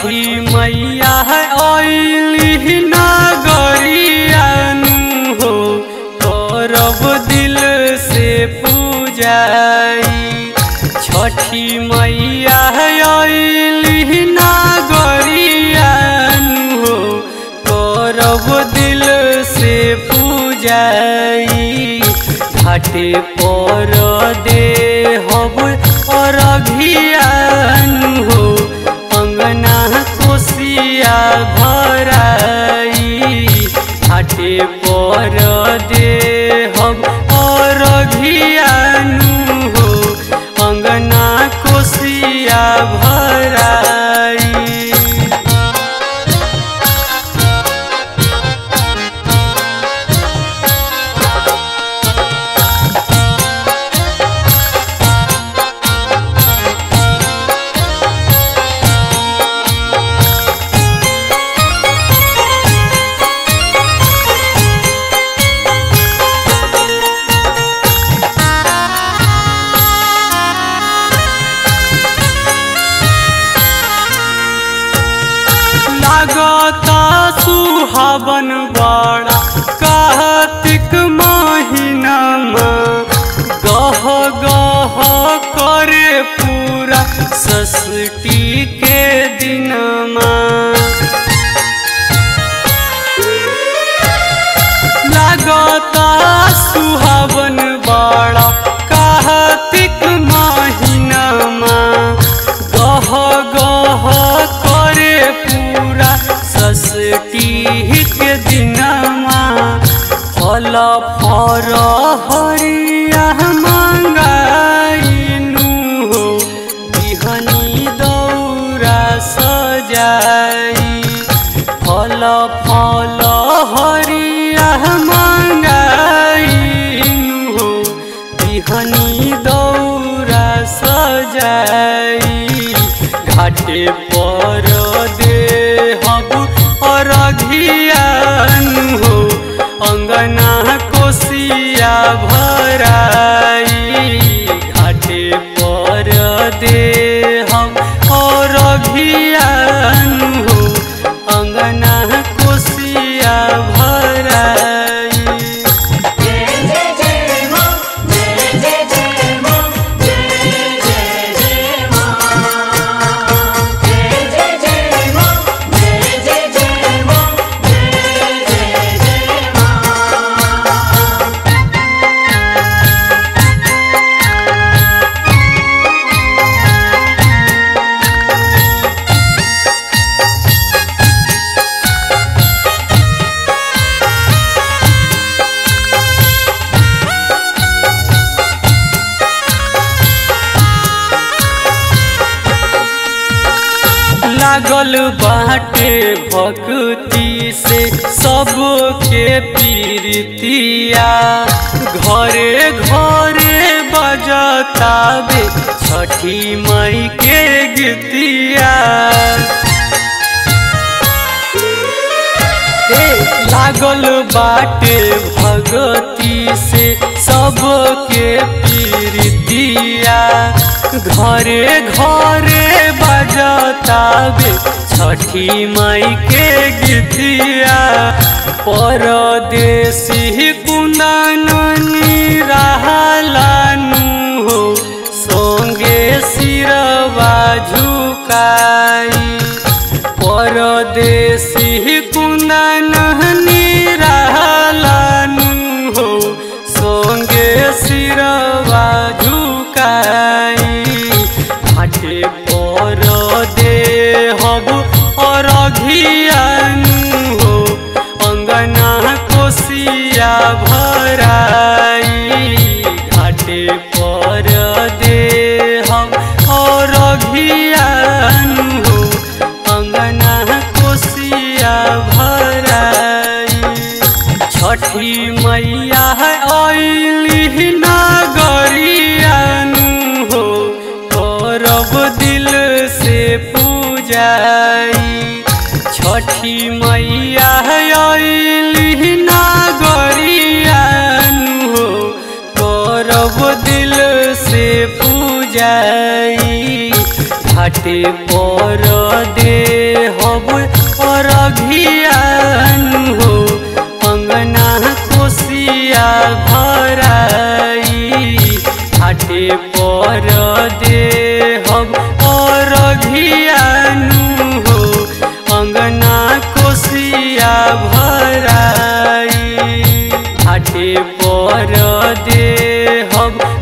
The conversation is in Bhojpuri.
छठी मैया अली नगरियानु हो करब दिल से पूजाई छठी मैया अली नगरियानु हो करब दिल से पूजाई घाटे पर दे हब अरघियानु हो अंगना कोसिया भराई घाटे पर दे हम अरघियानु हो अंगना कोसिया भराई लागता सुहावन बड़ा कार्तिक महीनामा गह गह करे पूरा सष्टी के दिनमा लागता सुहावन बड़ा कार्तिक महीनामा गह गह करे पूरा सष्टी के दिनमा फल फर हरिया मंगाइनु हो बिहनी दौरा सजाई फल फल हरिया मंगाइनु हो बिहनी दौरा सजाई घाटे पर दे हब अरघियानु हो अंगना कोसिया भराई घाटे पर दे हम अरघियानु हो अंगना कोसिया भराई जय जय जय मां जय जय जय मां जय जय जय मां जय जय जय मां जय जय जय मां जय जय जय मां लागल बाटे भक्ति से सबके पीरतिया घरे घरे बजतावे छठी मई के गीतिया ए, लागल बाटे भगती से सबके पीरतिया घरे घरे बजतावे छठी माई के गीतिया परदेसी कुंदनी रहलानु हो संगे सिरवा झुकाई परदेसी कुंदन रहलानु हो संगे सिरवा झुकाई घाटे पर दे हब अरघियानु हो अंगना कोसिया भराई घाटे पर दे हम अरघियानु हो अंगना कोसिया भराई छठी मैया अली नगरियानु हो करब दिल से पूजाई छठी मैया अली नगरियानु हो करब दिल से पूजाई घाट घाटे पर दे हब अरघियान हो अंगना कोसिया भराई घाटे पर दे हब अरघियान हो अंगना कोसिया भराई घाटे पर दे हब